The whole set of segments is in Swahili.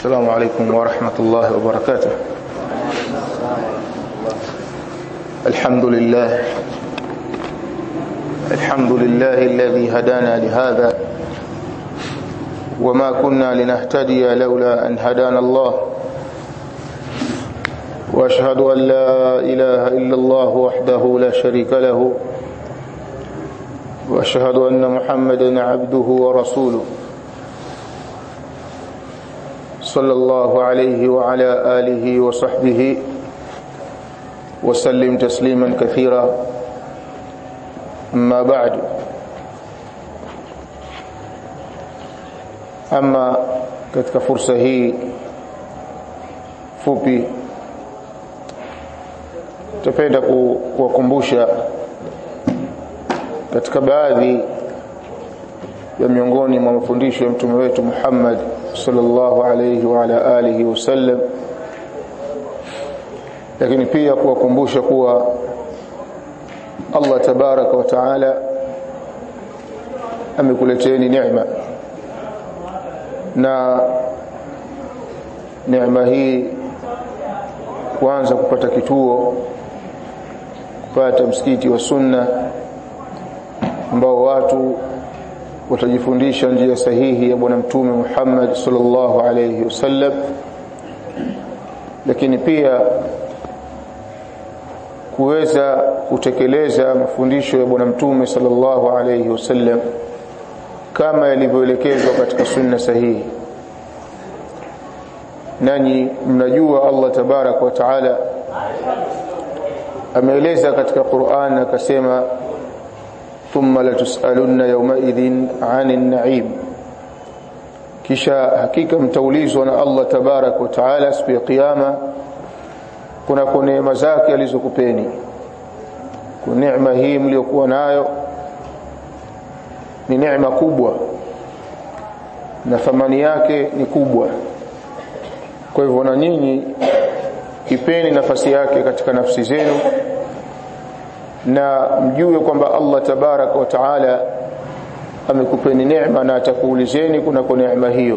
السلام عليكم ورحمة الله وبركاته الحمد لله الحمد لله الذي هدانا لهذا وما كنا لنهتدي لولا أن هدانا الله واشهد أن لا إله إلا الله وحده لا شريك له واشهد أن محمدا عبده ورسوله صلى الله عليه وعلى آله وصحبه وسلم تسليما كثيرا أما بعد أما katika fursa hii fupi tutapenda kuwakumbusha katika baadhi ya miongoni mwa mafundisho ya mtume wetu Muhammad sallallahu alayhi wa ala alihi wasallam lakini pia kuwakumbusha kuwa Allah tabaraka wa taala amekuleteni neema na neema hii kuanza kupata kituo kupata msikiti wa sunna ambao watu watajifundisha njia sahihi ya bwana mtume Muhammad sallallahu alayhi wasallam lakini pia kuweza kutekeleza mafundisho ya bwana mtume sallallahu alayhi wasallam kama yalivyoelekezwa katika sunna sahihi nanyi mnajua Allah tabarak wa taala ameeleza katika Qur'an akasema thumma latusalunna yawmaidhin 'anil na'im kisha hakika mtaulizwa na Allah tabarak wa taala siku ya kiyama kuna kwa neema zake alizokupeni kwa neema hii mliokuwa nayo ni neema kubwa na thamani yake ni kubwa kwa hivyo na nyinyi ipeni nafasi yake katika nafsi zenu na mjue kwamba Allah tabaraka wa taala amekupeni neema na atakuulizeni kuna kwa neema hiyo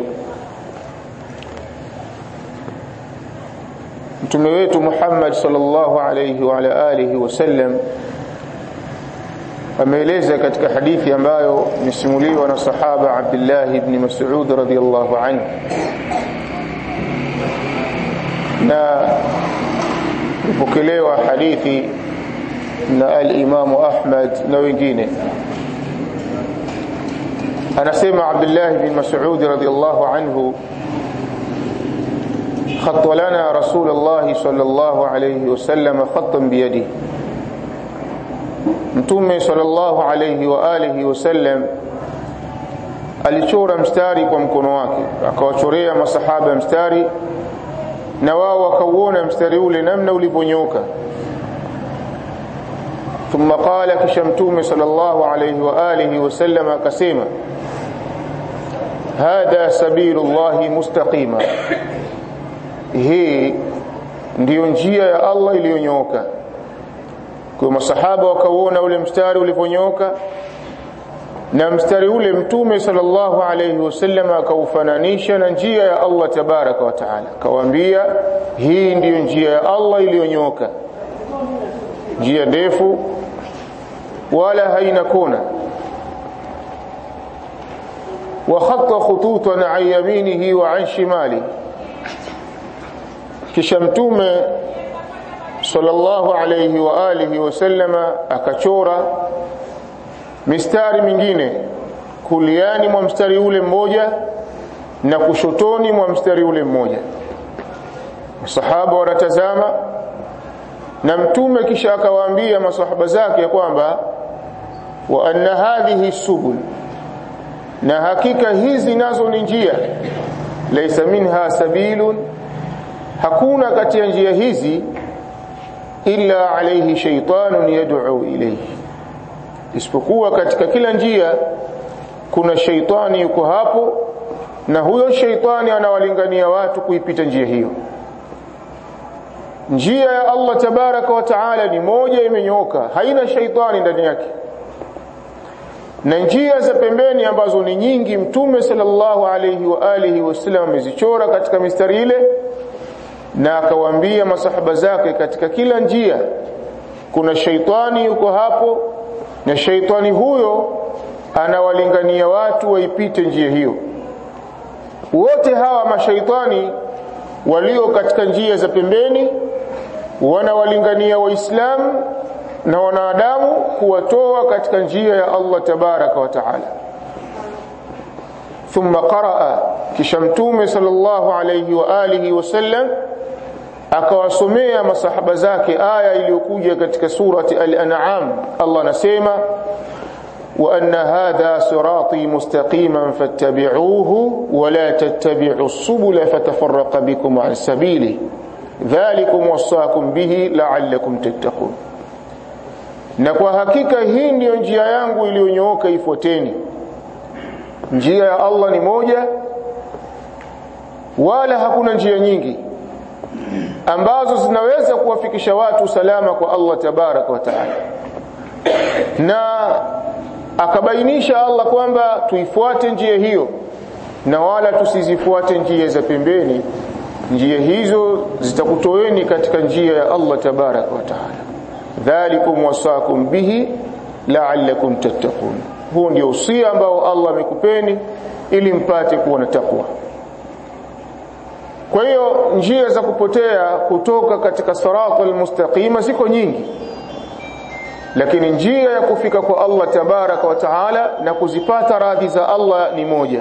mtume wetu Muhammad sallallahu alayhi wa ala alihi wasallam ameeleza katika hadithi ambayo imesimuliwa na sahaba Abdullah ibn Mas'ud radhiyallahu anhu na ipokelewa hadithi na al-Imam Ahmad na wengine anasema Abdullah ibn Mas'ud radhiyallahu anhu خط لنا رسول الله صلى الله عليه وسلم خطا بيده mtume sallallahu alayhi wa alihi wasallam alichora mstari kwa mkono wake akawachorea masahaba mstari na wao wakauona mstari ule namna ulivyonyoka thumma qala kisha mtume sallallahu alayhi wa alihi wasallam akasema hadha sabilullahi mustaqima hii ndiyo njia ya Allah iliyonyoka kwa masahaba wakauona ule mstari ulivyonyoka na mstari ule mtume sallallahu alayhi wasallam akaufananisha na njia ya Allah tabaraka wa taala akawaambia hii ndiyo njia ya Allah iliyonyoka njia ndefu wala haina kona wa khatta khututan an yaminihi wa an shimali kisha mtume sallallahu alayhi wa alihi wasallama akachora mistari mingine kuliani mwa mstari ule mmoja na kushotoni mwa mstari ule mmoja masahaba wanatazama na mtume kisha akawaambia masahaba zake kwamba wa anna hadhihi subul na hakika hizi nazo ni njia laysa minha sabilun hakuna kati ya njia hizi illa alayhi shaytanun yad'u ilayhi isipokuwa katika kila njia kuna shaitani yuko hapo na huyo shaitani anawalingania watu kuipita njia hiyo njia ya Allah tabaraka wa taala ni moja imenyoka haina shaitani ndani yake na njia za pembeni ambazo ni nyingi mtume sallallahu alayhi wa alihi wasallam amezichora katika mistari ile na akawaambia masahaba zake katika kila njia kuna shaitani yuko hapo na shaitani huyo anawalingania watu waipite njia hiyo wote hawa mashaitani walio katika njia za pembeni wanawalingania waislamu na wanadamu kuwatoa katika njia ya Allah tabaraka wa taala thumma qaraa kisha mtume sallallahu alayhi wa alihi wasallam akawasomea masahaba zake aya iliyokuja katika surati al-an'am Allah anasema wa anna hadha sirati mustaqiman fattabi'uhu wa la tattabi'u as-subula fatafarraqa bikum 'an sabili dhalikum wasaakum bihi la'allakum tattaqun na kwa hakika hii ndiyo njia yangu iliyonyooka ifuateni njia ya Allah ni moja wala hakuna njia nyingi ambazo zinaweza kuwafikisha watu salama kwa Allah tabaraka wa taala na akabainisha Allah kwamba tuifuate njia hiyo na wala tusizifuate njia za pembeni njia hizo zitakutoeni katika njia ya Allah tabaraka wa taala dhalikum wasakum bihi la'allakum tattaqun huu ndio usia ambao Allah amekupeni ili mpate kuwa na takwa kwa hiyo njia za kupotea kutoka katika sirata almustaqima ziko nyingi lakini njia ya kufika kwa Allah tabaraka wa taala na kuzipata radhi za Allah ni moja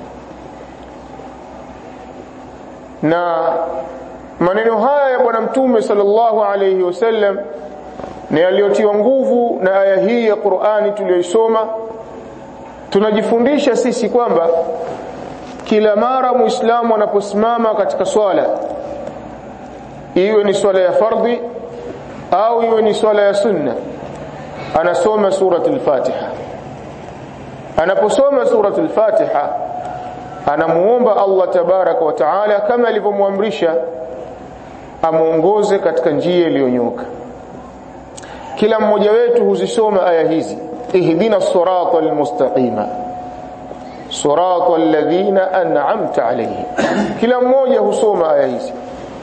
na maneno haya ya bwana mtume sallallahu alayhi wasallam na yaliyotiwa nguvu na aya hii ya Qur'ani tuliyoisoma tunajifundisha sisi kwamba kila mara muislamu anaposimama katika swala iwe ni swala ya fardhi au iwe ni swala ya sunna anasoma suratul Fatiha anaposoma suratul Fatiha anamuomba Allah tabaraka wa taala kama alivyomwamrisha amuongoze katika njia iliyonyoka kila mmoja wetu huzisoma aya hizi ihdina sirata almustaqima sirata alladhina an'amta alayhim kila mmoja husoma aya hizi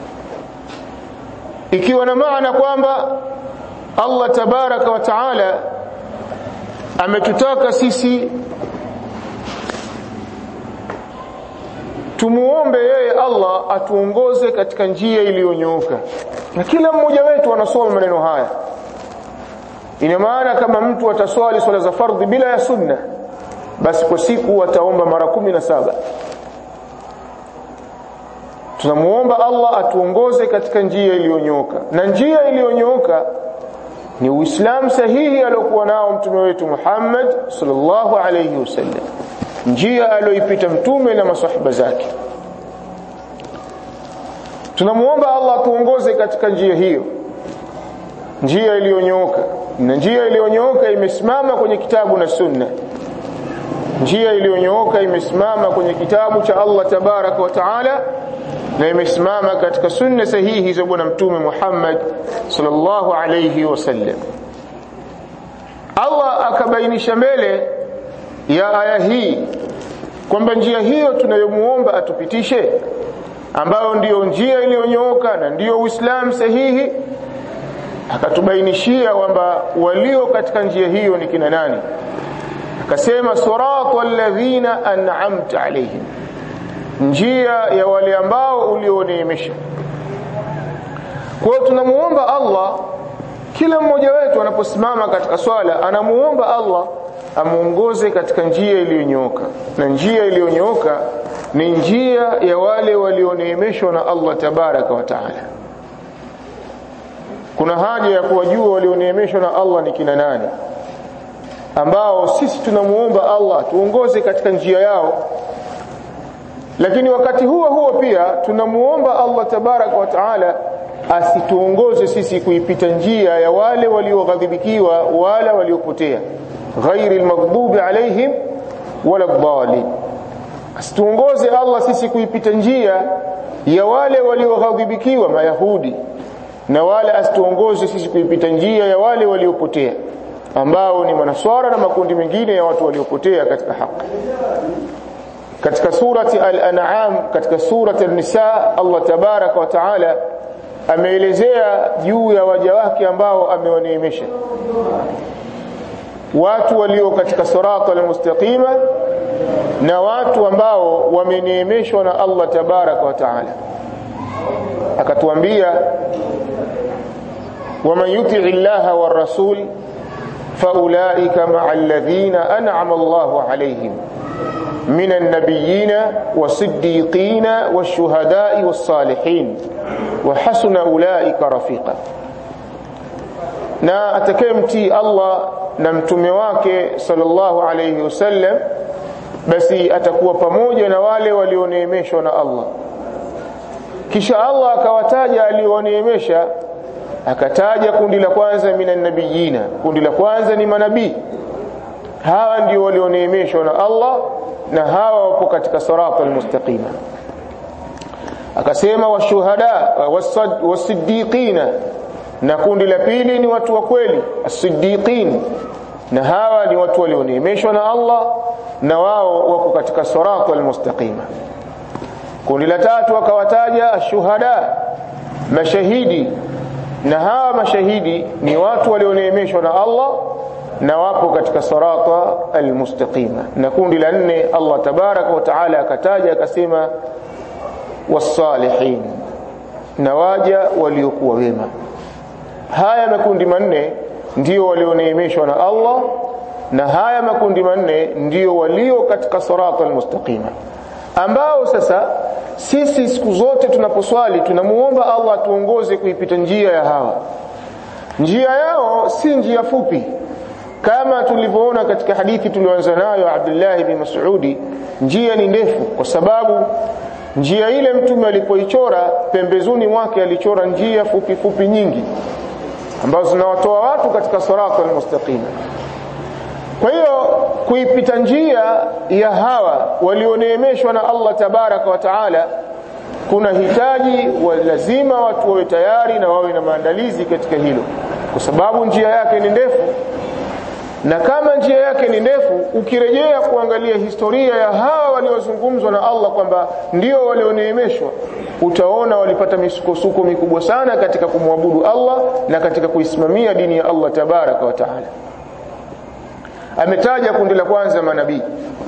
ikiwa na maana kwamba Allah tabaraka wa taala ametutaka sisi tumuombe yeye Allah atuongoze katika njia iliyonyooka na kila mmoja wetu anasoma maneno haya ina maana kama mtu ataswali swala za fardhi bila ya sunna basi kwa siku ataomba mara kumi na saba tunamuomba Allah atuongoze katika njia iliyonyooka na njia iliyonyooka ni Uislamu sahihi aliyokuwa nao mtume wetu Muhammad sallallahu alayhi wasallam njia aliyoipita mtume na masahaba zake tunamuomba Allah atuongoze katika njia hiyo njia iliyonyooka na njia iliyonyooka imesimama kwenye kitabu na sunna njia iliyonyooka imesimama kwenye kitabu cha Allah tabaraka wa taala na imesimama katika sunna sahihi za bwana mtume Muhammad sallallahu alayhi wasallam Allah akabainisha mbele ya aya hii kwamba njia hiyo tunayomuomba atupitishe ambayo ndiyo njia iliyonyooka na ndiyo Uislamu sahihi akatubainishia kwamba walio katika njia hiyo ni kina nani akasema sirata alladhina an'amta alayhim njia ya wale ambao ulioneemesha kwa hiyo tunamuomba Allah kila mmoja wetu anaposimama katika swala anamuomba Allah amuongoze katika njia iliyonyooka na njia iliyonyooka ni njia ya wale walioneemeshwa na Allah tabaraka wa taala kuna haja ya kuwajua walioneemeshwa na Allah ni kina nani ambao sisi tunamuomba Allah tuongoze katika njia yao lakini wakati huo huo pia tunamuomba Allah tabaraka wa taala asituongoze sisi kuipita njia ya wale walioghadhibikiwa wala waliopotea ghairi almaghdubi alaihim wala dhalin asituongoze Allah sisi kuipita njia ya wale walioghadhibikiwa mayahudi na wala asituongoze sisi kuipita njia ya wale waliopotea ambao ni manaswara na makundi mengine ya watu waliopotea katika haki katika surati al-an'am katika surati an-nisa Allah tabaraka wa taala ameelezea juu ya waja wake ambao amewaneemesha watu walio katika sirata al-mustaqima na watu ambao wameneemeshwa na Allah tabaraka wa taala akatuambia waman yuti'i llaha war rasul faulaika ma'a alladhina an'ama Allahu alayhim من النبيين والصديقين والشهداء والصالحين وحسن أولئك رفيقا na atakayemtii Allah na mtume wake sallallahu alayhi wasallam basi atakuwa pamoja na wale walioneemeshwa na Allah kisha Allah akawataja alioneemesha akataja kundi la kwanza minan nabiyina kundi la kwanza ni manabii hawa ndio walioneemeshwa na Allah na hawa wapo katika sirata almustaqima akasema washuhada wasiddiqina na kundi la pili ni watu wa kweli as-siddiqin na hawa ni watu walioneemeshwa na Allah na wao wako katika sirata almustaqima kundi la tatu akawataja ashuhada mashahidi na hawa mashahidi ni watu walioneemeshwa na Allah na wapo katika sirata almustaqima na kundi la nne Allah tabaraka wa taala akataja akasema wasalihin na waja waliokuwa wema haya makundi manne ndio walioneemeshwa na Allah na haya makundi manne ndio walio katika sirata almustaqima ambao sasa sisi siku zote tunaposwali tunamuomba Allah atuongoze kuipita njia ya hawa njia yao si njia fupi kama tulivyoona katika hadithi tulioanza nayo Abdullah ibn Mas'udi njia ni ndefu kwa sababu njia ile mtume alipoichora pembezoni mwake alichora njia fupi fupi nyingi ambazo zinawatoa watu katika sirata almustaqima kwa hiyo kuipita njia ya hawa walioneemeshwa na Allah tabaraka wa taala kuna hitaji wa lazima watu wawe tayari na wawe na maandalizi katika hilo kwa sababu njia yake ni ndefu na kama njia yake ni ndefu ukirejea kuangalia historia ya hawa waliozungumzwa na Allah kwamba ndio walioneemeshwa utaona walipata misukosuko mikubwa sana katika kumwabudu Allah na katika kuisimamia dini ya Allah tabaraka wa taala ametaja kundi la kwanza manabii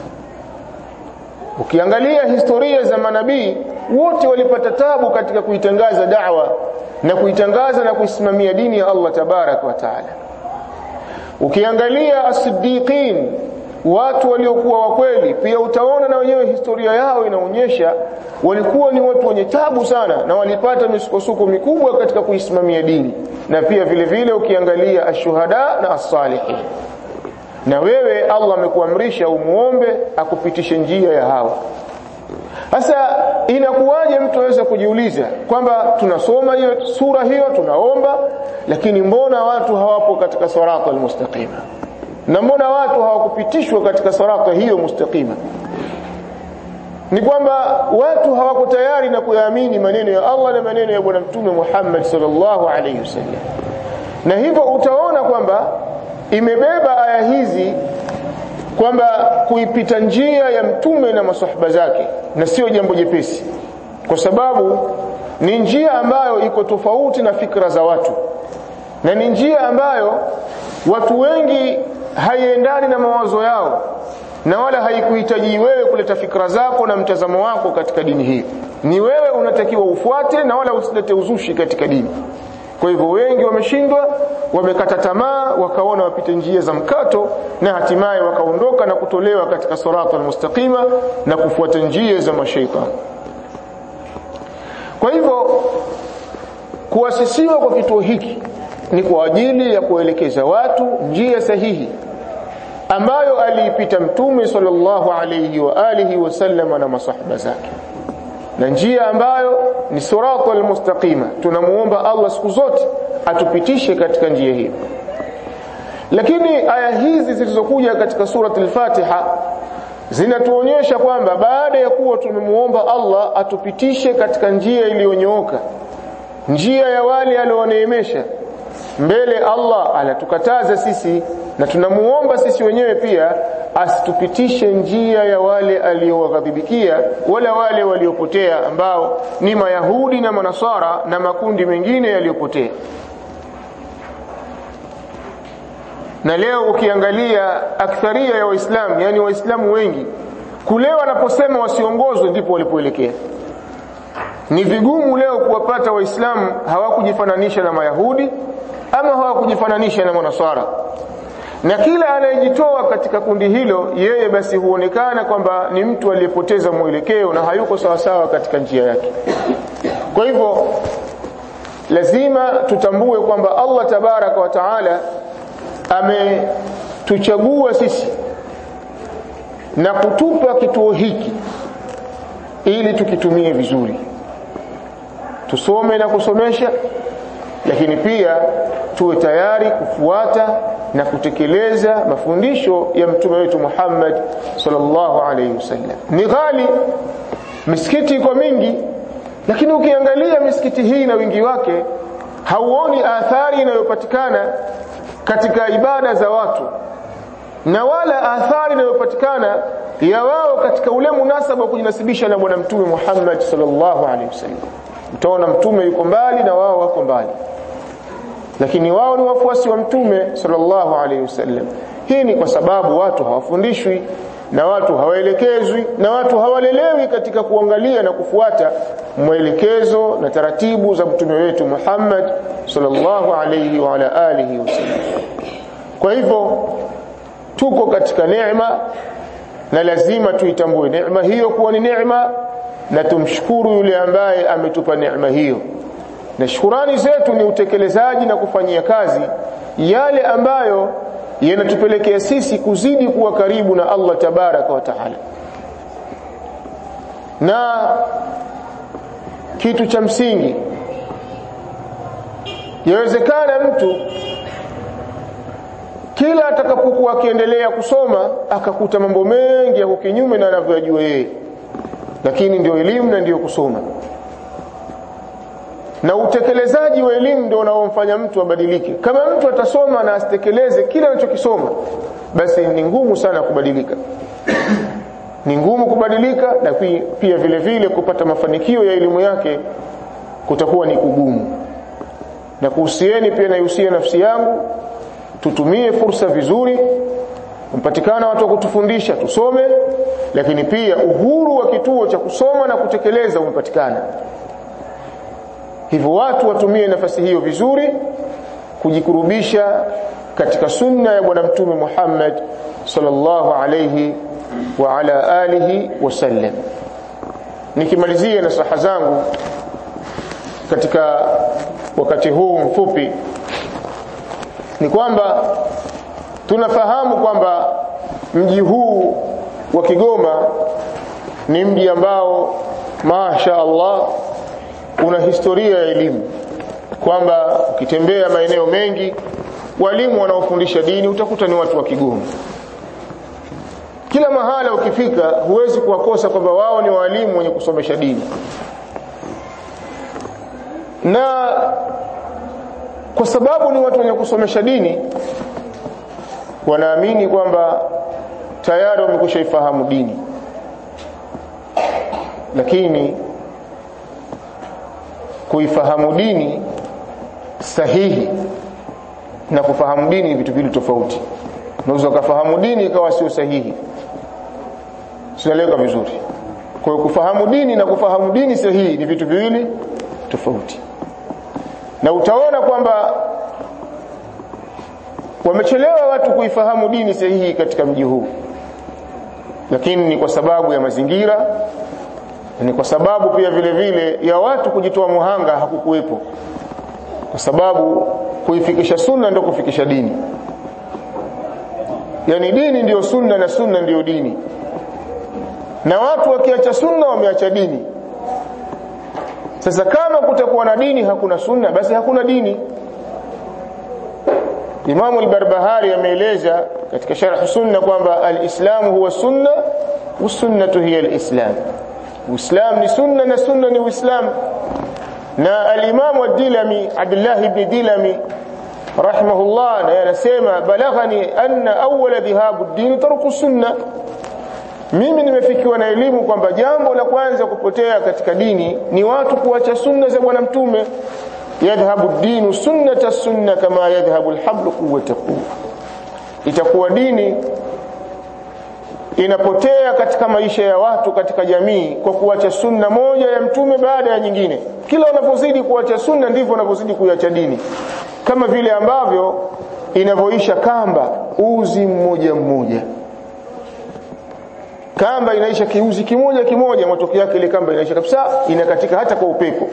ukiangalia historia za manabii wote walipata tabu katika kuitangaza da'wa na kuitangaza na kuisimamia dini ya Allah tabaraka wa taala ukiangalia as-siddiqin watu waliokuwa wa kweli pia utaona na wenyewe historia yao inaonyesha walikuwa ni watu wenye tabu sana na walipata misukosuko mikubwa katika kuisimamia dini na pia vile vile ukiangalia ashuhada na as-salihin na wewe Allah amekuamrisha umuombe akupitishe njia ya hawa sasa inakuwaje mtu aweza kujiuliza kwamba tunasoma hiyo sura hiyo tunaomba lakini mbona watu hawapo katika sirata almustaqima na mbona watu hawakupitishwa katika sirata hiyo mustaqima ni kwamba watu hawako tayari na kuyaamini maneno ya Allah na maneno ya bwana mtume Muhammad sallallahu alaihi wasallam na hivyo utaona kwamba imebeba aya hizi kwamba kuipita njia ya mtume na masahaba zake na sio jambo jepesi kwa sababu ni njia ambayo iko tofauti na fikra za watu na ni njia ambayo watu wengi haiendani na mawazo yao na wala haikuhitaji wewe kuleta fikra zako na mtazamo wako katika dini hii ni wewe unatakiwa ufuate na wala usilete uzushi katika dini kwa hivyo wengi wameshindwa wamekata tamaa wakaona wapite njia za mkato na hatimaye wakaondoka na kutolewa katika sirata almustaqima na kufuata njia za mashaitani kwa hivyo kuasisiwa kwa kituo hiki ni kwa ajili ya kuelekeza watu njia sahihi ambayo aliipita mtume sallallahu alayhi wa alihi wasallam na masahaba zake na njia ambayo ni sirata almustaqima tunamuomba Allah siku zote atupitishe katika njia hiyo lakini aya hizi zilizokuja katika surat al-Fatiha zinatuonyesha kwamba baada ya kuwa tumemuomba Allah atupitishe katika njia iliyonyooka njia ya wale alioneemesha mbele Allah anatukataza sisi na tunamuomba sisi wenyewe pia asitupitishe njia ya wale aliowaghadhibikia wala wale waliopotea ambao ni mayahudi na manasara na makundi mengine yaliyopotea na leo ukiangalia aktharia ya waislamu yani waislamu wengi kule wanaposema wasiongozwe ndipo walipoelekea ni vigumu leo kuwapata waislamu hawakujifananisha na mayahudi ama hawakujifananisha na manasara na kila anayejitoa katika kundi hilo yeye basi huonekana kwamba ni mtu aliyepoteza mwelekeo na hayuko sawasawa katika njia yake kwa hivyo lazima tutambue kwamba Allah tabaraka wa taala ametuchagua sisi na kutupa kituo hiki ili tukitumie vizuri tusome na kusomesha lakini pia tuwe tayari kufuata na kutekeleza mafundisho ya mtume wetu Muhammad sallallahu alaihi wasallam ni ghali misikiti iko mingi lakini ukiangalia misikiti hii na wingi wake hauoni athari inayopatikana katika ibada za watu na wala athari inayopatikana ya wao katika ule munasaba wa kujinasibisha na bwana mtume Muhammad sallallahu alaihi wasallam utaona mtume yuko mbali na wao wako mbali lakini wao ni wafuasi wa mtume sallallahu alaihi wasallam hii ni kwa sababu watu hawafundishwi na watu hawaelekezwi na watu hawalelewi katika kuangalia na kufuata mwelekezo na taratibu za mtume wetu Muhammad sallallahu alaihi wa ala alihi wasallam kwa hivyo tuko katika neema na lazima tuitambue neema hiyo kuwa ni neema na tumshukuru yule ambaye ametupa neema hiyo na shukurani zetu ni utekelezaji na kufanyia kazi yale ambayo yanatupelekea sisi kuzidi kuwa karibu na Allah tabaraka wa taala na kitu cha msingi yawezekana mtu kila atakapokuwa akiendelea kusoma akakuta mambo mengi yako kinyume na anavyojua yeye lakini ndio elimu na ndio kusoma na utekelezaji wa elimu ndio unaomfanya mtu abadilike kama mtu atasoma na asitekeleze kile anachokisoma basi ni ngumu sana kubadilika ni ngumu kubadilika na pia vile vile kupata mafanikio ya elimu yake kutakuwa ni kugumu na kuhusieni pia naihusia nafsi yangu tutumie fursa vizuri mpatikana watu wa kutufundisha tusome lakini pia uhuru wa kituo cha kusoma na kutekeleza umepatikana hivyo watu watumie nafasi hiyo vizuri kujikurubisha katika sunna ya bwana mtume Muhammad sallallahu alayhi wa ala alihi wasallam nikimalizia nasaha zangu katika wakati huu mfupi ni kwamba tunafahamu kwamba mji huu wa Kigoma ni mji ambao masha Allah una historia ya elimu kwamba ukitembea maeneo mengi walimu wanaofundisha dini utakuta ni watu wa Kigoma kila mahala ukifika huwezi kuwakosa kwamba wao ni walimu wenye kusomesha dini na kwa sababu ni watu wenye kusomesha dini wanaamini kwamba tayari wamekushaifahamu dini lakini kuifahamu dini sahihi na kufahamu dini ni vitu viwili tofauti unaweza ukafahamu dini ikawa sio sahihi sinaeleweka vizuri kwa hiyo kufahamu dini na kufahamu dini sahihi ni vitu viwili tofauti na utaona kwamba wamechelewa watu kuifahamu dini sahihi katika mji huu lakini ni kwa sababu ya mazingira ni kwa sababu pia vile vile ya watu kujitoa muhanga hakukuwepo kwa sababu kuifikisha sunna ndio kufikisha dini yani dini ndiyo sunna na sunna ndiyo dini na watu wakiacha sunna wameacha dini sasa kama kutakuwa na dini hakuna sunna basi hakuna dini Imamu al-Barbahari ameeleza katika sharh sunna kwamba al-Islam huwa sunna was-sunnatu hiya al-Islam. Uislam ni sunna na sunna ni Uislam. Na al-Imam ad-Dilami Abdullah ibn Dilami rahimahullah na anasema balaghani anna awwala dhahabu ad-din tarku sunna mimi nimefikiwa na elimu kwamba jambo la kwanza kupotea katika dini ni watu kuacha sunna za bwana mtume yadhhabu ad-din sunnata sunna kama yadhhabu al-hablu quwwata quwwa itakuwa dini inapotea katika maisha ya watu katika jamii kwa kuacha sunna moja ya mtume baada ya nyingine kila wanapozidi kuacha sunna ndivyo wanavyozidi kuacha dini kama vile ambavyo inavyoisha kamba uzi mmoja mmoja kamba inaisha kiuzi kimoja kimoja matokeo yake ile kamba inaisha kabisa inakatika hata kwa upepo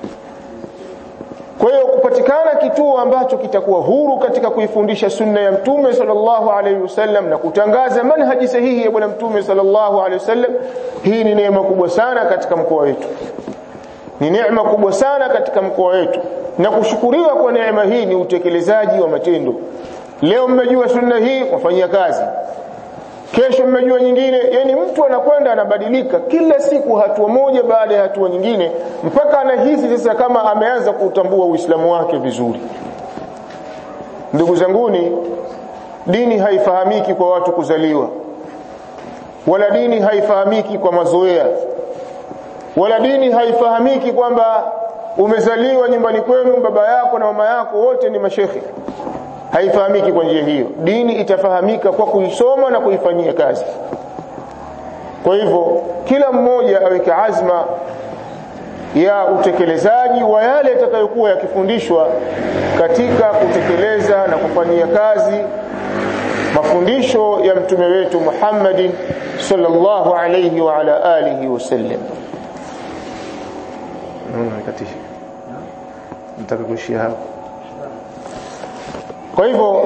kwa hiyo kupatikana kituo ambacho kitakuwa huru katika kuifundisha sunna ya mtume sallallahu alaihi wasallam na kutangaza manhaji sahihi ya bwana mtume sallallahu alaihi wasallam hii ni neema kubwa sana katika mkoa wetu ni neema kubwa sana katika mkoa wetu na kushukuriwa kwa neema hii ni utekelezaji wa matendo leo mmejua sunna hii wafanyia kazi kesho mmejua nyingine yani mtu anakwenda anabadilika kila siku hatua moja baada ya hatua nyingine mpaka anahisi sasa kama ameanza kuutambua uislamu wake vizuri ndugu zanguni dini haifahamiki kwa watu kuzaliwa wala dini haifahamiki kwa mazoea wala dini haifahamiki kwamba umezaliwa nyumbani kwenu baba yako na mama yako wote ni mashekhi haifahamiki kwa njia hiyo dini itafahamika kwa kuisoma na kuifanyia kazi kwa hivyo kila mmoja aweke azma ya utekelezaji wa yale yatakayokuwa yakifundishwa katika kutekeleza na kufanyia kazi mafundisho ya mtume wetu Muhammadin sallallahu alayhi wa ala alihi wasallam naona nikatisha nataka kuishia hapo kwa hivyo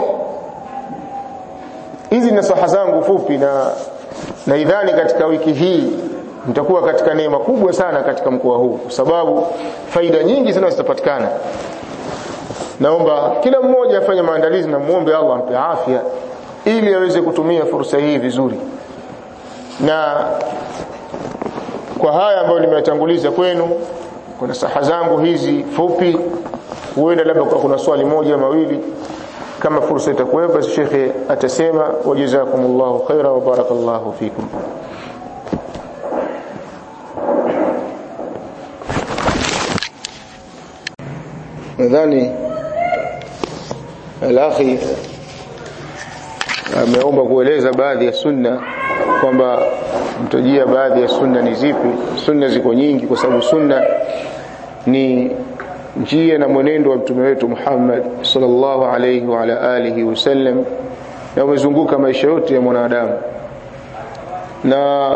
hizi nasaha zangu fupi na na idhani katika wiki hii mtakuwa katika neema kubwa sana katika mkoa huu kwa sababu faida nyingi sana zitapatikana naomba kila mmoja afanye maandalizi na muombe Allah ampe afya ili aweze kutumia fursa hii vizuri na kwa haya ambayo nimeyatanguliza kwenu kuna saha zangu hizi fupi huenda labda kwa kuna swali moja mawili kama fursa itakuwepo basi shekhe atasema wajazakumullahu khaira wa barakallahu fikum nadhani alakhi ameomba kueleza baadhi ya sunna kwamba mtajia baadhi ya sunna ni zipi sunna ziko nyingi kwa sababu sunna ni njia na mwenendo wa mtume wetu Muhammad sallallahu alayhi wa ala alihi wasallam na umezunguka maisha yote ya mwanadamu na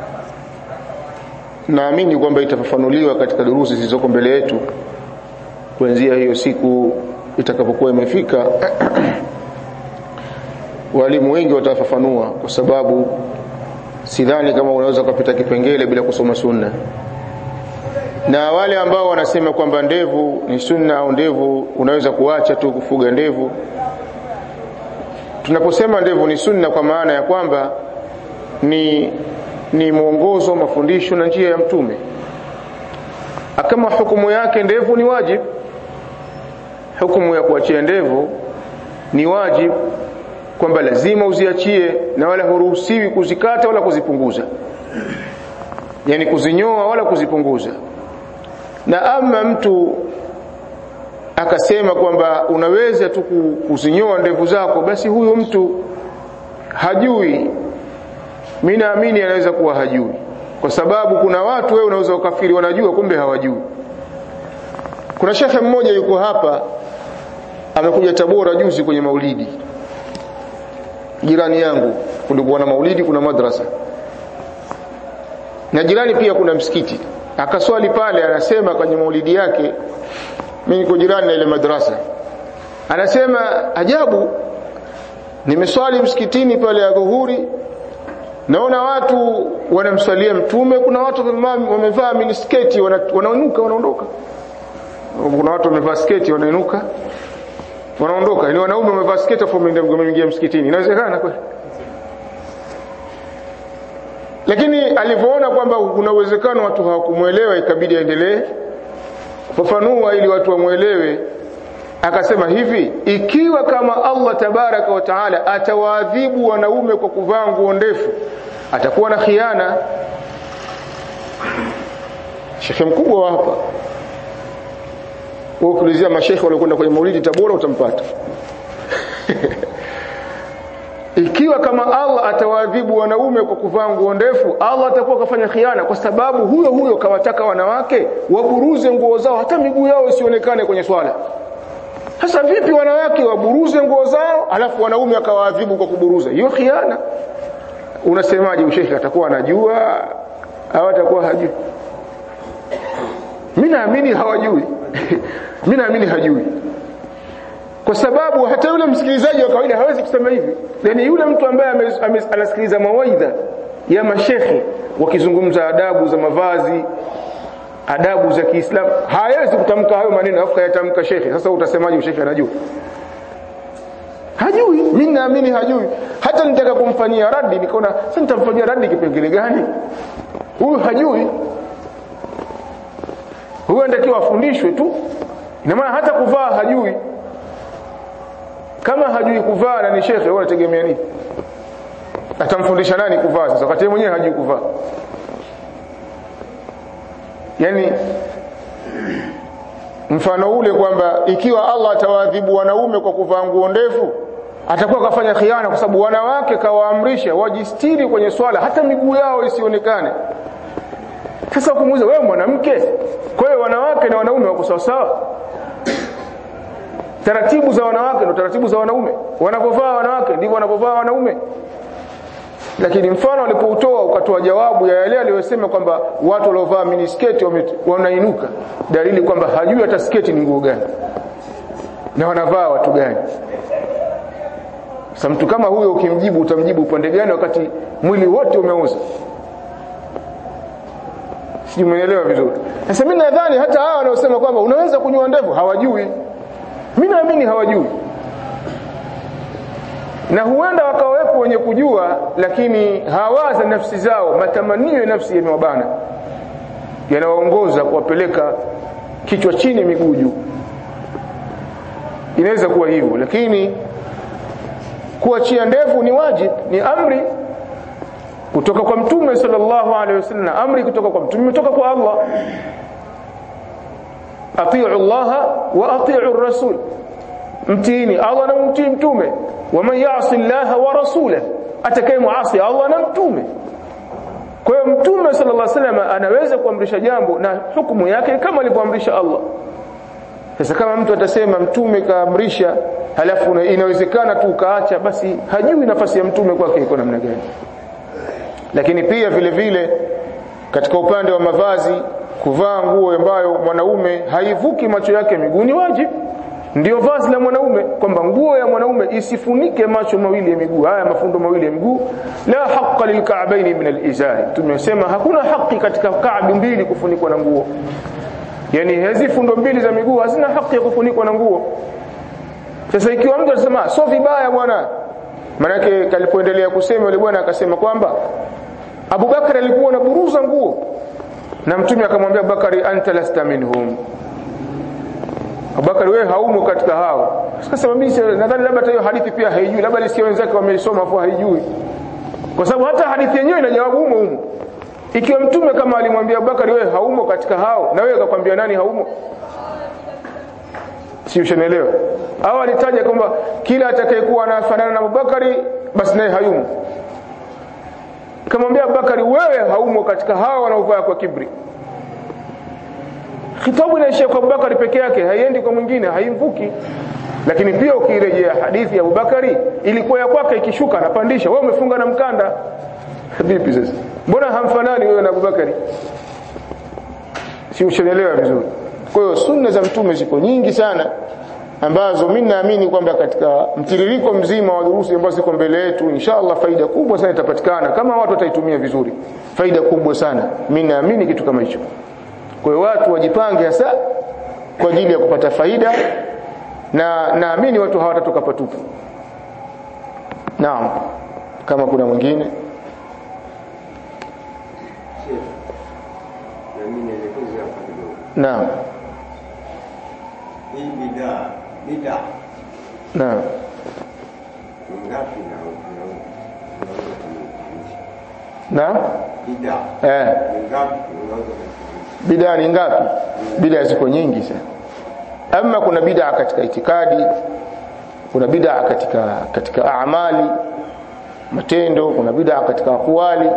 naamini kwamba itafafanuliwa katika durusi zilizoko mbele yetu kuanzia hiyo siku itakapokuwa imefika walimu wengi watafafanua kwa sababu sidhani kama unaweza kupita kipengele bila kusoma sunna na wale ambao wanasema kwamba ndevu ni sunna au ndevu unaweza kuacha tu kufuga ndevu tunaposema ndevu ni sunna kwa maana ya kwamba ni ni mwongozo mafundisho na njia ya mtume kama hukumu yake ndevu ni wajib hukumu ya kuachia ndevu ni wajib kwamba lazima uziachie na wala huruhusiwi kuzikata wala kuzipunguza yani kuzinyoa wala kuzipunguza na ama mtu akasema kwamba unaweza tu kuzinyoa ndevu zako basi huyo mtu hajui mimi naamini anaweza kuwa hajui kwa sababu kuna watu wewe unaweza ukafiri wanajua kumbe hawajui kuna shekhe mmoja yuko hapa amekuja Tabora juzi kwenye maulidi jirani yangu kulikuwa na maulidi kuna madrasa na jirani pia kuna msikiti akaswali pale anasema kwenye maulidi yake mimi niko jirani na ile madrasa anasema ajabu nimeswali msikitini pale ya dhuhuri naona watu wanamswalia mtume kuna watu wamevaa minisketi wanainuka wanaondoka kuna watu wamevaa sketi wanainuka wanaondoka ni wanaume wamevaa sketi afu wameingia msikitini inawezekana kweli lakini alivyoona kwamba kuna uwezekano watu hawakumuelewa ikabidi aendelee kufafanua ili watu wamwelewe akasema hivi ikiwa kama Allah tabaraka wa taala atawaadhibu wanaume kwa kuvaa nguo ndefu atakuwa na khiana shekhe mkubwa wa hapa wewe ukiulizia mashekhe waliokwenda kwenye maulidi Tabora utampata ikiwa kama Allah atawaadhibu wanaume kwa kuvaa nguo ndefu Allah atakuwa kafanya khiana kwa sababu huyo huyo kawataka wanawake waburuze nguo zao hata miguu yao isionekane kwenye swala sasa vipi wanawake waburuze nguo zao alafu wanaume akawaadhibu kwa kuburuza hiyo khiana unasemaje ushekhe atakuwa anajua au atakuwa hajui mimi naamini hawajui mimi naamini hajui kwa sababu hata yule msikilizaji wa kawaida hawezi kusema hivi yani yule mtu ambaye anasikiliza mawaidha ya mashekhe wakizungumza adabu za mavazi adabu za Kiislamu hawezi kutamka hayo maneno afu kayatamka shekhe sasa utasemaje shekhe anajua hajui mimi naamini hajui hata nitaka kumfanyia radi nikaona sasa nitamfanyia radi kipengele gani huyu hajui huyu anatakiwa afundishwe tu ina maana hata kuvaa hajui kama hajui kuvaa na ni shekhe wewe unategemea nini atamfundisha nani kuvaa sasa wakati mwenyewe hajui kuvaa yani mfano ule kwamba ikiwa Allah atawaadhibu wanaume kwa kuvaa nguo ndefu atakuwa kafanya khiana kwa sababu wanawake kawaamrisha wajistiri kwenye swala hata miguu yao isionekane sasa kumuuliza wewe mwanamke kwa hiyo wanawake na wanaume wako sawa sawa taratibu za wanawake ndio taratibu za wanaume wanapovaa wanawake ndivyo wanapovaa wanaume lakini mfano alipoutoa ukatoa jawabu ya yale aliyosema kwamba watu waliovaa minisketi wanainuka dalili kwamba hajui hata sketi ni nguo gani na wanavaa watu gani sasa mtu kama huyo ukimjibu utamjibu upande gani wakati mwili wote umeuza sijui umeelewa vizuri sasa mimi nadhani hata hawa wanaosema kwamba unaweza kunyoa ndevu hawajui mimi naamini hawajui na huenda wakawepo wenye kujua lakini hawaza nafsi zao matamanio ya nafsi yamewabana yanawaongoza kuwapeleka kichwa chini miguu juu inaweza kuwa hivyo lakini kuachia ndevu ni wajib ni amri kutoka kwa mtume sallallahu alaihi wasallam amri kutoka kwa mtume kutoka kwa Allah atiu Allah wa atiu rasul mtiini Allah na mtii mtume waman yasi Allah wa rasulahu atakaye muasi Allah na mtume kwa hiyo mtume sallallahu alaihi wasallam anaweza kuamrisha jambo na hukumu yake kama alivyoamrisha Allah sasa kama mtu atasema mtume kaamrisha halafu inawezekana tu ukaacha basi hajui nafasi ya mtume kwake iko namna gani lakini pia vile vile katika upande wa mavazi kuvaa nguo ambayo mwanaume haivuki macho yake miguu ni wajibu ndio vazi la mwanaume kwamba nguo ya mwanaume isifunike macho mawili ya miguu haya mafundo mawili ya miguu la haqqa lilka'baini min alizari tumesema hakuna haki katika ka'bi mbili kufunikwa na nguo yani hizi fundo mbili za miguu hazina haki ya kufunikwa na nguo sasa ikiwa mtu anasema sio vibaya bwana manake kalipoendelea kusema yule bwana akasema kwamba Abubakar alikuwa anaburuza nguo na mtume akamwambia Abubakari anta lasta minhum Abubakar wewe haumo katika hao sasa mimi nadhani labda hiyo hadithi pia haijui labda lisikia wenzake wameisoma afu haijui kwa sababu hata hadithi yenyewe ina jawabu humo humo ikiwa mtume kama alimwambia Abubakar wewe haumo katika hao na wewe akakwambia nani haumo si ushanielewa au alitaja kwamba kila atakayekuwa anafanana na Abubakari basi naye hayumo kamwambia Abubakari wewe haumo katika hao wanaovaa kwa kibri khitabu inaishia kwa Abubakari peke yake haiendi kwa mwingine haimvuki lakini pia ukirejea hadithi ya Abubakari ilikuwa ya kwake ikishuka anapandisha wewe umefunga na mkanda vipi sasa mbona hamfanani wewe na Abubakari si ushanielewa vizuri kwa hiyo sunna za mtume ziko nyingi sana ambazo mimi naamini kwamba katika mtiririko mzima wa durusi ambazo ziko mbele yetu inshallah faida kubwa sana itapatikana kama watu wataitumia vizuri faida kubwa sana mimi naamini kitu kama hicho kwa hiyo watu wajipange hasa kwa ajili ya kupata faida na naamini watu hawatatoka patupu naam kama kuna mwingine na mimi nielekeze hapa kidogo. naam Hii bidhaa bid'a naam ni ngapi na unaweza kumaanisha naam bid'a eh ni ngapi unaweza kumaanisha bid'a ni ngapi bid'a ziko nyingi sana ama kuna bid'a katika itikadi kuna bid'a katika katika amali matendo kuna bid'a katika akwali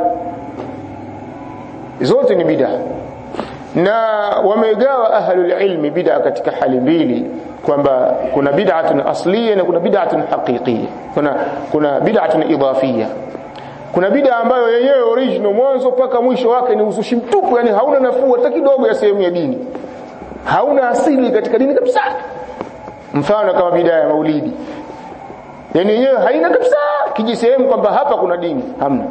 zote ni bid'a na wamegawa ahlul ilmi bid'a katika hali mbili kwamba kuna bid'atun asliya na kuna bid'atun haqiqiyya kuna kuna bid'atun idafiyya kuna bid'a ambayo yenyewe original mwanzo mpaka mwisho wake ni uzushi mtupu yani hauna nafuu hata kidogo ya sehemu ya dini hauna asili katika dini kabisa mfano kama bid'a ya maulidi yani yenyewe haina kabisa kijisehemu kwamba hapa kuna dini hamna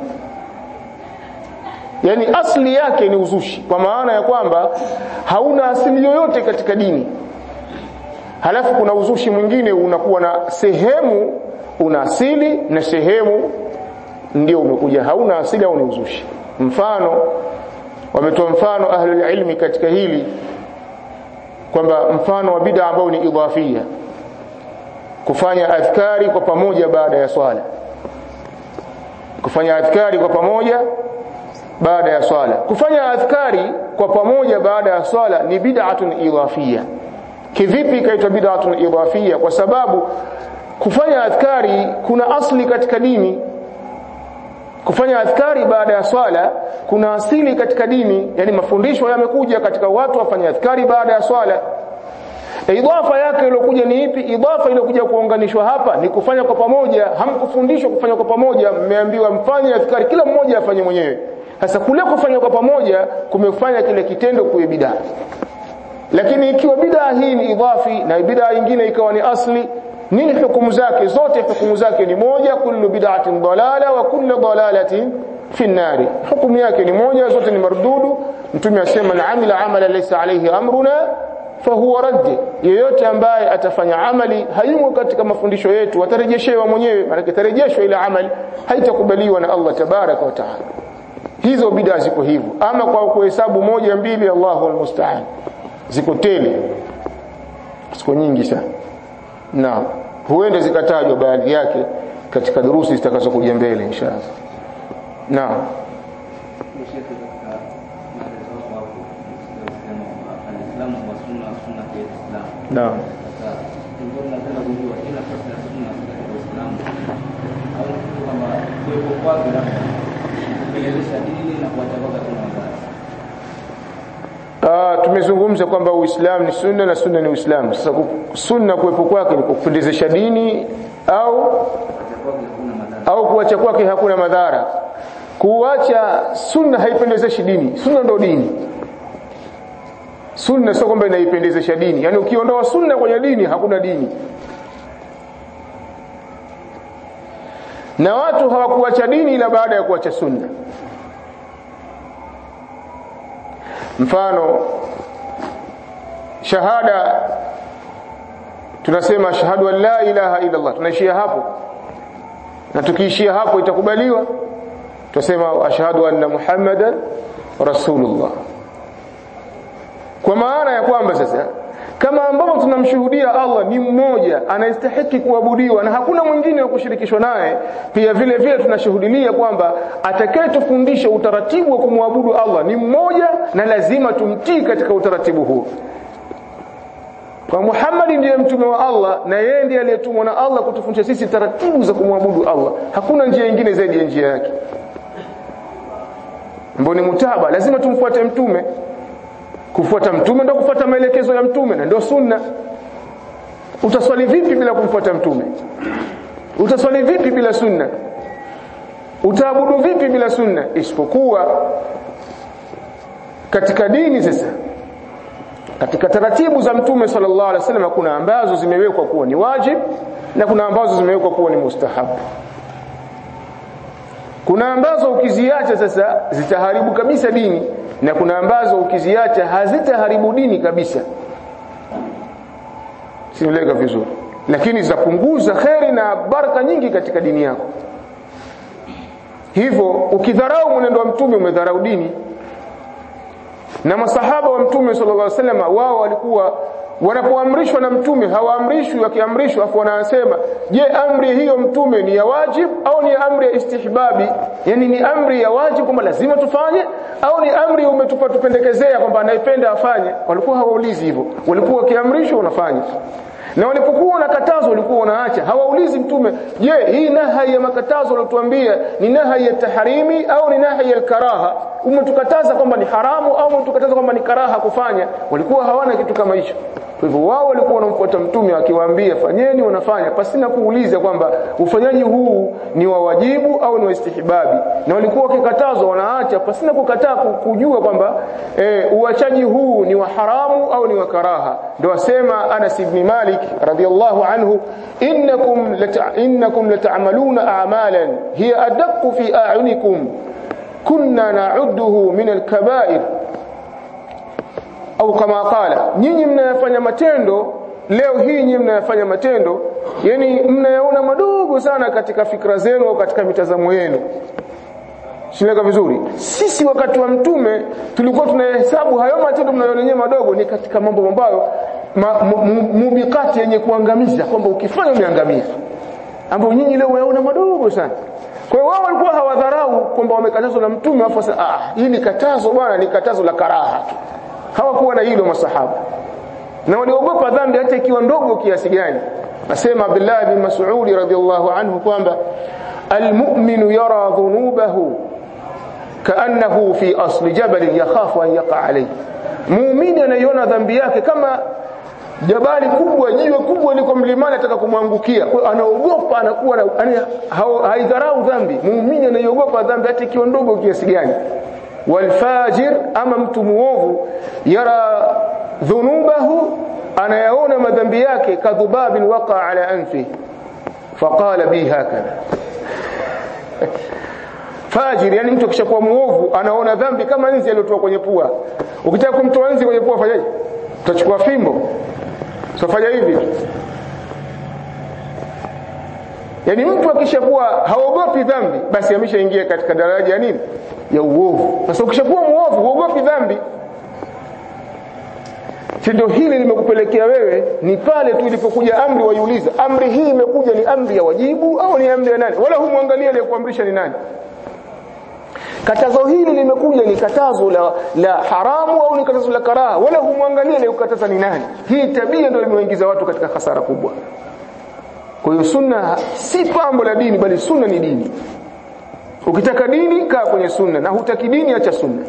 yani asli yake ni uzushi kwa maana ya kwamba hauna asili yoyote katika dini halafu kuna uzushi mwingine unakuwa na sehemu una asili na sehemu ndio umekuja hauna asili au ni uzushi mfano wametoa mfano ahlul ilmi katika hili kwamba mfano wa bid'a ambao ni idhafia kufanya adhkari kwa pamoja baada ya swala kufanya adhkari kwa pamoja baada ya swala kufanya adhkari kwa pamoja baada ya swala ni bid'atun idhafia kivipi ikaitwa bid'atun idhafia kwa sababu kufanya adhkari kuna asli katika dini kufanya adhkari baada ya swala kuna asili katika dini yani mafundisho yamekuja katika watu wafanye adhkari baada ya swala idafa yake iliyokuja ni ipi idafa iliyokuja kuunganishwa hapa ni kufanya kwa pamoja hamkufundishwa kufanya kwa pamoja mmeambiwa mfanye adhkari kila mmoja afanye mwenyewe sasa kule kufanya kwa pamoja kumefanya kile kitendo kuwe bidaa lakini ikiwa bidaa hii ni idhafi na bidaa nyingine ikawa ni asli nini hukumu zake zote hukumu zake ni moja kullu bid'atin dalala wa kullu dalalatin fi nari hukumu yake ni moja zote ni mardudu mtume asema man amila amala laysa alayhi amruna fahuwa radd yeyote ambaye atafanya amali hayumo katika mafundisho yetu atarejeshewa mwenyewe maana itarejeshwa ile amali haitakubaliwa na Allah tabaraka wa taala hizo bid'a ziko hivyo ama kwa kuhesabu moja mbili Allahu almusta'an ziko tele ziko nyingi sana na huenda zikatajwa baadhi yake katika durusi zitakazokuja mbele inshallah naam naam Ah, tumezungumza kwamba Uislamu ni sunna na sunna ni Uislamu. Sasa ku- sunna kuwepo kwake ni kupendezesha dini au au kuacha kwake hakuna madhara. Kuacha sunna haipendezeshi dini. Sunna ndo dini. Sunna sio kwamba inaipendezesha dini. Yaani ukiondoa sunna kwenye dini hakuna dini. Na watu hawakuacha dini ila baada ya kuacha sunna. mfano shahada tunasema ashhadu an la ilaha illa Allah tunaishia hapo na tukiishia hapo itakubaliwa tunasema ashhadu anna muhammadan rasulullah kwa maana ya kwamba sasa kama ambavyo tunamshuhudia Allah ni mmoja anayestahiki kuabudiwa na hakuna mwingine wa kushirikishwa naye pia vile vile tunashuhudia kwamba atakayetufundisha utaratibu wa kumwabudu Allah ni mmoja na lazima tumtii katika utaratibu huo kwa Muhammad ndiye mtume wa Allah na yeye ndiye aliyetumwa na Allah kutufundisha sisi taratibu za kumwabudu Allah hakuna njia nyingine zaidi ya njia yake mboni mutaba lazima tumfuate mtume kufuata mtume ndio kufuata maelekezo ya mtume na ndio sunna utaswali vipi bila kumfuata mtume utaswali vipi bila sunna utaabudu vipi bila sunna isipokuwa katika dini sasa katika taratibu za mtume sallallahu alaihi wasallam kuna ambazo zimewekwa kuwa ni wajib na kuna ambazo zimewekwa kuwa ni mustahabu kuna ambazo ukiziacha sasa zitaharibu kabisa dini na kuna ambazo ukiziacha hazitaharibu dini kabisa sinaeleka vizuri lakini zitapunguza kheri na baraka nyingi katika dini yako hivyo ukidharau mwenendo wa mtume umedharau dini na masahaba wa mtume sallallahu alaihi wasallam wao walikuwa wanapoamrishwa na mtume hawaamrishwi wakiamrishwa afu wanasema je amri hiyo mtume ni ya wajib au ni amri ya istihbabi yani ni amri ya wajib kwamba lazima tufanye au ni amri umetupa tupendekezea kwamba anayependa afanye walikuwa hawaulizi hivyo walikuwa wakiamrishwa unafanya na walipokuwa wanakatazwa walikuwa wanaacha hawaulizi mtume je hii nahi ya makatazo ulotuambia ni nahi ya tahrimi au ni nahi ya karaha umetukataza kwamba ni haramu au umetukataza kwamba ni karaha kufanya walikuwa hawana kitu kama hicho kwa hivyo wao walikuwa wanamfuata mtume akiwaambia fanyeni wanafanya pasina kuuliza kwamba ufanyaji huu ni wa wajibu au ni wa istihbabi na walikuwa wakikatazwa wanaacha pasina kukataa kujua kwamba e, uachaji huu ni wa haramu au ni wa karaha ndio asema Anas ibn Malik radiyallahu anhu innakum lata, innakum lata'maluna a'malan hiya adaqqu fi a'yunikum kunna na'udduhu min al-kaba'ir au kama qala nyinyi mnayafanya matendo leo hii nyinyi mnayafanya matendo yani mnayaona madogo sana katika fikra zenu au katika mitazamo yenu Shileka vizuri. Sisi wakati wa mtume tulikuwa tunahesabu hayo matendo mnayoona madogo ni katika mambo ambayo mubikati yenye kuangamiza kwamba ukifanya umeangamia. Ambao nyinyi leo waona madogo sana. Kwa hiyo wao walikuwa hawadharau kwamba wamekatazwa na mtume afu sasa ah hili katazo bwana ni katazo la karaha tu. Hawakuwa na hilo masahaba. Na waliogopa dhambi hata ikiwa ndogo kiasi gani. Nasema Abdullah bin Mas'ud radhiyallahu anhu kwamba المؤمن يرى ذنوبه كأنه في أصل جبل يخاف أن يقع عليه muumini anaiona dhambi yake kama jabali kubwa jiwe kubwa liko mlimani ataka kumwangukia kwa hiyo anaogopa anakuwa haidharau dhambi muumini anaiogopa dhambi hata ikiwa ndogo kiasi gani walfajir ama mtu muovu yara dhunubahu anayaona madhambi yake kadhubabin waqa ala anfi faqala bi hakadha fajiri yani mtu akishakuwa muovu anaona dhambi kama nzi aliyotoa kwenye pua ukitaka kumtoa nzi kwenye pua fanyaje utachukua fimbo usifanya hivi yani mtu akishakuwa haogopi dhambi basi ameshaingia katika daraja ya nini ya uovu sasa ukishakuwa muovu huogopi dhambi tendo hili limekupelekea wewe ni pale tu ilipokuja amri waiuliza amri hii imekuja ni amri ya wajibu au ni amri ya nani wala humwangalia aliyekuamrisha ni nani katazo hili limekuja ni katazo la, la haramu au ni katazo la karaha wala humwangalia aliyekataza ni nani hii tabia ndio imewaingiza watu katika hasara kubwa kwa hiyo sunna si pambo la dini bali sunna ni dini ukitaka dini kaa kwenye sunna na hutaki dini acha sunna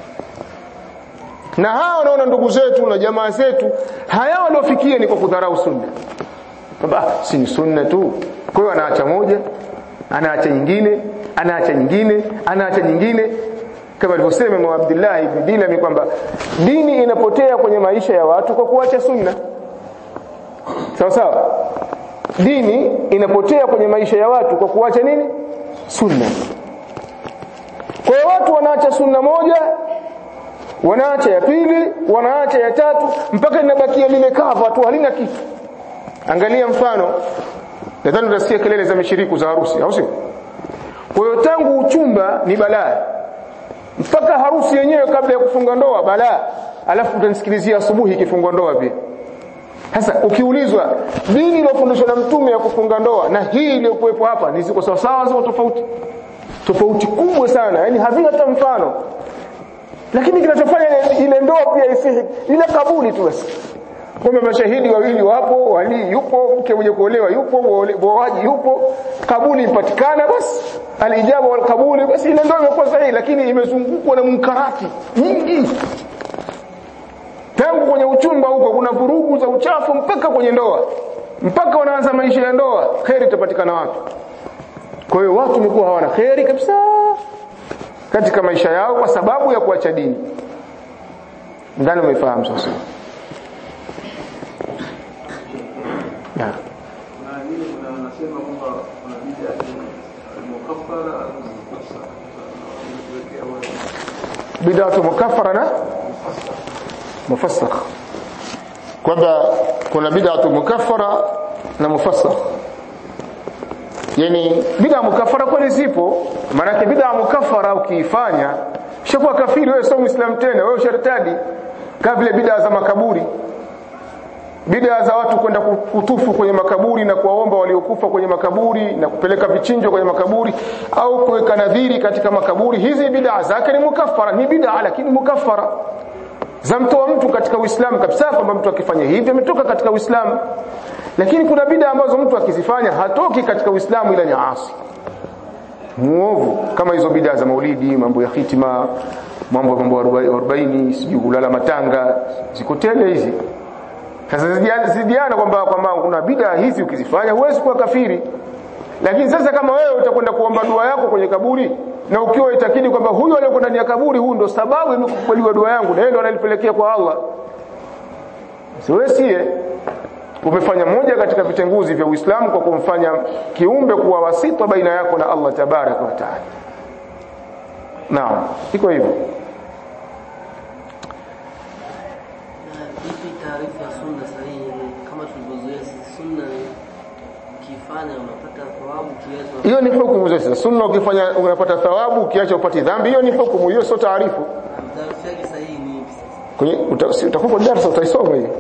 na hawa wanaona ndugu zetu na jamaa zetu haya waliofikia ni kwa kudharau sunna kwamba si ni sunna tu kwa hiyo anaacha moja anaacha nyingine anaacha nyingine anaacha nyingine kama alivyosema Imam Abdullah ibn Dilami kwamba dini inapotea kwenye maisha ya watu kwa kuacha sunna sawa sawa dini inapotea kwenye maisha ya watu kwa kuacha nini sunna kwa hiyo watu wanaacha sunna moja wanaacha ya pili wanaacha ya tatu mpaka linabakia lile kava tu halina kitu angalia mfano nadhani utasikia kelele za mishiriku za harusi au sio kwa hiyo tangu uchumba ni balaa mpaka harusi yenyewe kabla ya kufunga ndoa balaa alafu utanisikilizia asubuhi ikifungwa ndoa pia sasa ukiulizwa dini iliyofundishwa na mtume ya kufunga ndoa na hii iliyokuwepo hapa ni ziko sawa sawa ziko tofauti tofauti kubwa sana yani havina hata mfano lakini kinachofanya ile ndoa pia isihi ile kabuli tu basi kwamba mashahidi wawili wapo wali yupo mke mwenye kuolewa yupo muoaji yupo kabuli ipatikana basi alijabu wal kabuli basi ile ndoa imekuwa sahihi lakini imezungukwa na munkarati nyingi tangu kwenye uchumba huko kuna vurugu za uchafu mpaka kwenye ndoa mpaka wanaanza maisha ya ndoa kheri itapatikana wapi kwa hiyo watu wamekuwa hawana kheri kabisa katika maisha yao kwa sababu ya kuacha dini ndani umefahamu sasa na wanasema kwamba kuna bid'a mukaffara au mufassara bid'atu mukaffara na mufassakh kwamba kuna bid'atu mukaffara na mufassakh yani bid'a mukaffara kweli zipo maana bid'a mukaffara ukiifanya shakuwa kafiri wewe sio muislam tena wewe shartadi kama vile bid'a za makaburi bid'a za watu kwenda kutufu kwenye makaburi na kuwaomba waliokufa kwenye makaburi na kupeleka vichinjo kwenye makaburi au kuweka nadhiri katika makaburi hizi bid'a zake ni mukaffara ni bid'a lakini mukaffara zamtoa mtu katika Uislamu kabisa kwamba mtu akifanya hivi ametoka katika Uislamu lakini kuna bid'a ambazo mtu akizifanya hatoki katika Uislamu ila ni asi muovu kama hizo bid'a za maulidi mambo ya hitima mambo mambo 40 sijui kulala matanga ziko tele hizi sasa zidiana kwamba kwamba kuna bid'a hizi ukizifanya huwezi kuwa kafiri lakini sasa kama wewe utakwenda kuomba dua yako kwenye kaburi na ukiwa itakidi kwamba huyu aliyokuwa ndani ya kaburi huyu ndo sababu mimi kukubaliwa dua yangu na yeye ndo ananipelekea kwa Allah siwesie umefanya moja katika vitenguzi vya Uislamu kwa kumfanya kiumbe kuwa wasita baina yako na Allah tabaraka wa taala naam iko hivyo ipi taarifa ya sunna sahihi kama tulivyozoea sisi sunna ukifanya unapata thawabu kiasi hiyo ni hukumu sasa sunna ukifanya unapata thawabu ukiacha upati dhambi hiyo ni hukumu hiyo sio taarifu taarifa yake sahihi ni ipi sasa kwenye utakupa darasa utaisoma hiyo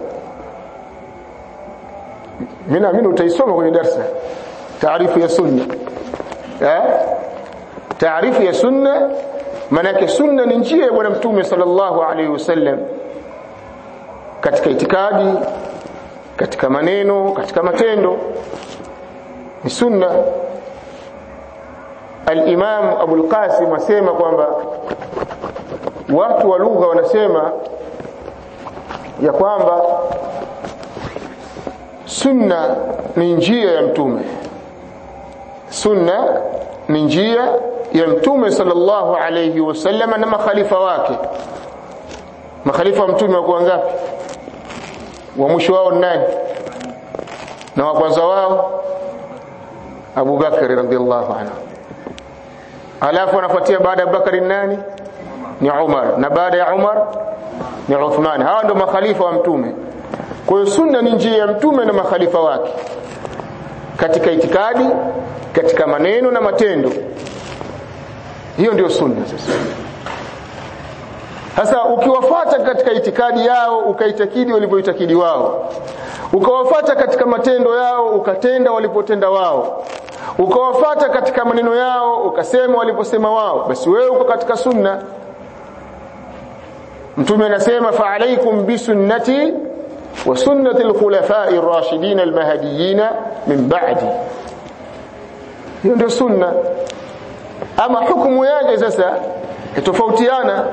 mimi naamini utaisoma kwenye darasa taarifu ya sunna eh taarifu ya sunna maana sunna ni njia ya bwana mtume sallallahu alaihi wasallam katika itikadi katika maneno katika matendo ni sunna al-Imam Abu al-Qasim asema kwamba watu wa lugha wanasema ya kwamba sunna ni njia ya mtume sunna ni njia ya mtume sallallahu alayhi wasallam na makhalifa wake makhalifa wa mtume wako ngapi wa mwisho wao nani na wa kwanza wao Abu Bakar radhiallahu anhu alafu anafuatia baada ya Bakari nani ni Umar na baada ya Umar ni Uthman hawa ndio makhalifa wa mtume kwa hiyo sunna ni njia ya mtume na makhalifa wake katika itikadi katika maneno na matendo hiyo ndio sunna sasa sasa ukiwafuata katika itikadi yao ukaitakidi walivyoitakidi wao ukawafuata katika matendo yao ukatenda walipotenda wao ukawafuata katika maneno yao ukasema waliposema wao basi wewe uko katika sunna mtume anasema fa alaikum bisunnati wa sunnati alkhulafai ar-rashidin al-mahdiyyin min ba'di hiyo ndio sunna ama hukumu yake sasa itofautiana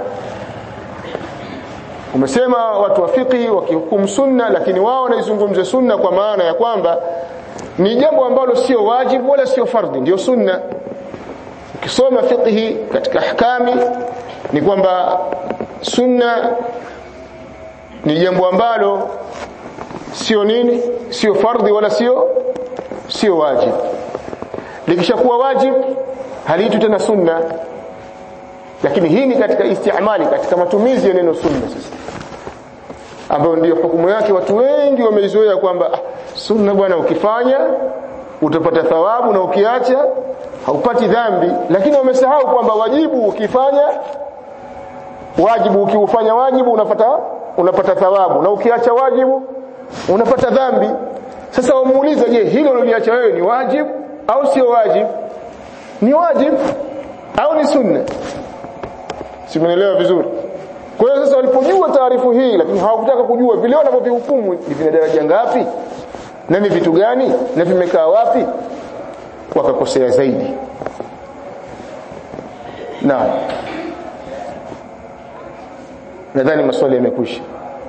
umesema watu wa fiqhi wakihukumu sunna lakini wao wanaizungumza sunna kwa maana ya kwamba ni jambo ambalo sio wajibu wala sio fardhi ndio sunna ukisoma fiqhi katika ahkami ni kwamba sunna ni jambo ambalo sio nini sio fardhi wala sio sio wajibu likishakuwa wajibu haliitwi tena sunna lakini hii ni katika istimali katika matumizi ya neno sunna sasa ambayo ndio hukumu yake watu wengi wameizoea kwamba ah, sunna bwana ukifanya utapata thawabu na ukiacha haupati dhambi lakini wamesahau kwamba wajibu ukifanya wajibu ukiufanya wajibu unapata unapata thawabu na ukiacha wajibu unapata dhambi sasa wamuuliza je hilo uliacha wewe ni wajibu au sio wajibu ni wajibu au ni sunna simuelewa vizuri kwa hiyo sasa walipojua taarifu hii lakini hawakutaka kujua vile wanavyovihukumu ni vina daraja ngapi na ni vitu gani na vimekaa wapi wakakosea zaidi na nadhani maswali yamekwisha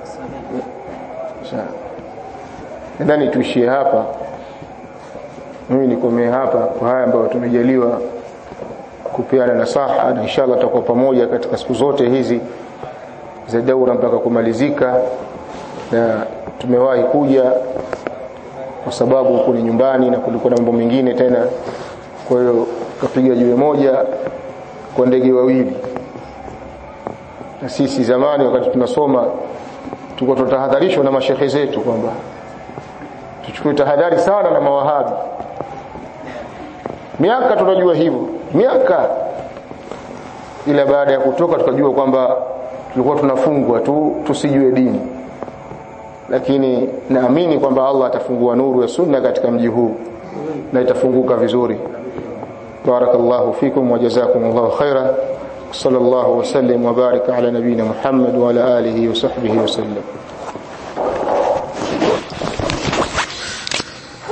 nadhani tuishie hapa mimi nikomee hapa kwa haya ambayo tumejaliwa kupeana nasaha na inshallah tutakuwa pamoja katika siku zote hizi za daura mpaka kumalizika na tumewahi kuja kwa sababu huko ni nyumbani na kulikuwa na mambo mengine tena kwa hiyo kapiga jiwe moja kwa ndege wawili na sisi zamani wakati tunasoma tulikuwa tunatahadharishwa na mashehe zetu kwamba tuchukue tahadhari sana na mawahabi miaka tunajua hivyo miaka ila baada ya kutoka tukajua kwamba tulikuwa tunafungwa tu tusijue dini lakini naamini kwamba Allah atafungua nuru ya sunna katika mji huu na itafunguka vizuri barakallahu fikum wa jazakumullahu khaira sallallahu wasallim wa baraka ala nabina Muhammad wa ala alihi wa sahbihi wa sallam